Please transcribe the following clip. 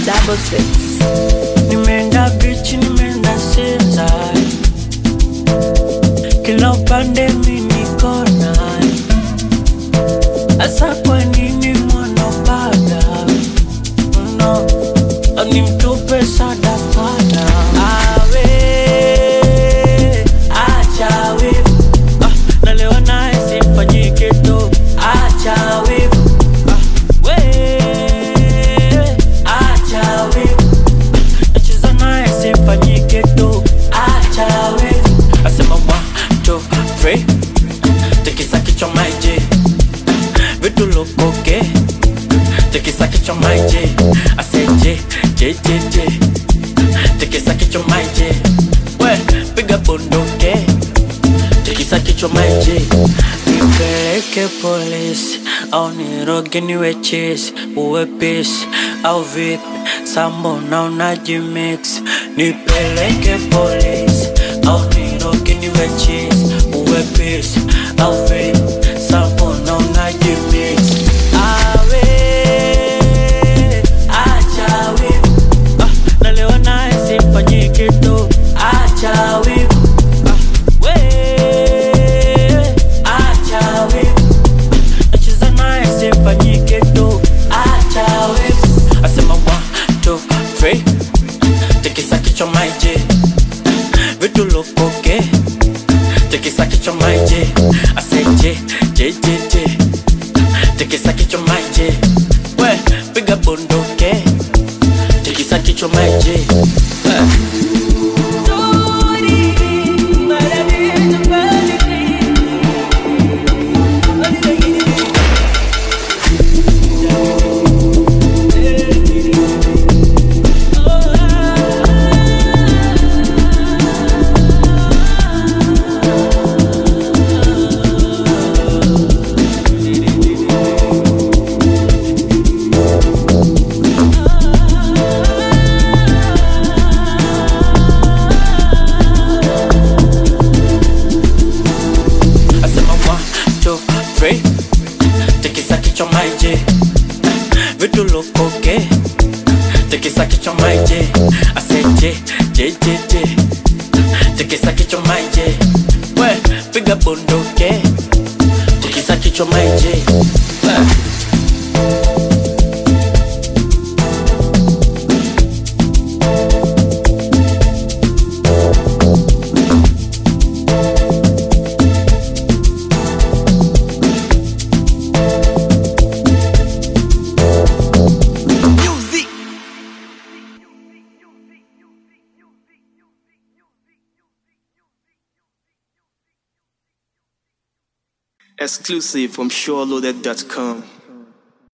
double six. Nimeenda bichi, nimeenda Sinza, kila upande mi niko naye. Asa kwa nini mwanapada no, ni mtupe sadakana awe acha wivu ah, na leo naye simfanyike tu acha wivu ah, we acha wivu nacheza naye simfanyike tu acha wivu asema one two three tikisa kichwa maiji vitu lukoke tikisa kichwa maiji aseje jejeje tikisa kichwa maiji we piga bunduke tikisa kichwa maiji nipeleke polisi au niroge niwe chisi uwe pisi au vipi sambona unajimix nipeleke polisi au niroge niwe chisi uwe pisi au vipi sambona unajimix awe acha wivu ah, na leo naye simfanyike tu acha wivu ah, we acha wivu nacheza naye simfanyike tu acha wivu asema one two three tikisa kichwa maiji vitu lukoke tikisa kichwa maiji aseje jejeje tikisa kichwa maiji we piga bunduke tikisa kichwa maiji eh. asema one two three tikisa kichwa maiji vitu lukoke tikisa kichwa maiji aseje jejeje tikisa kichwa maiji we piga bunduke tikisa kichwa maiji eh. Exclusive from SureLoaded.com.